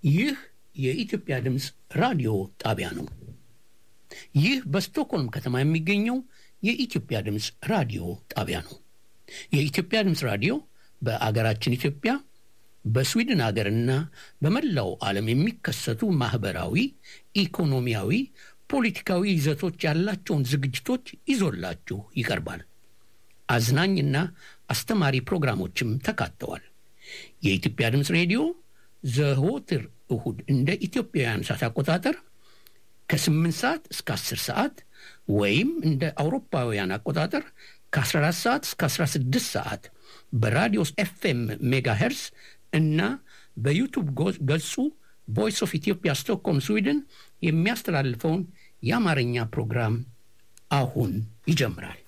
ይህ የኢትዮጵያ ድምፅ ራዲዮ ጣቢያ ነው። ይህ በስቶክሆልም ከተማ የሚገኘው የኢትዮጵያ ድምፅ ራዲዮ ጣቢያ ነው። የኢትዮጵያ ድምፅ ራዲዮ በአገራችን ኢትዮጵያ በስዊድን አገርና በመላው ዓለም የሚከሰቱ ማኅበራዊ፣ ኢኮኖሚያዊ፣ ፖለቲካዊ ይዘቶች ያላቸውን ዝግጅቶች ይዞላችሁ ይቀርባል። አዝናኝና አስተማሪ ፕሮግራሞችም ተካተዋል። የኢትዮጵያ ድምፅ ሬዲዮ ዘወትር እሁድ እንደ ኢትዮጵያውያን ሰዓት አቆጣጠር ከ8 ሰዓት እስከ 10 ሰዓት ወይም እንደ አውሮፓውያን አቆጣጠር ከ14 ሰዓት እስከ 16 ሰዓት በራዲዮስ ኤፍኤም ሜጋሄርስ እና በዩቱብ ገጹ ቮይስ ኦፍ ኢትዮጵያ ስቶክሆልም ስዊድን የሚያስተላልፈውን የአማርኛ ፕሮግራም አሁን ይጀምራል።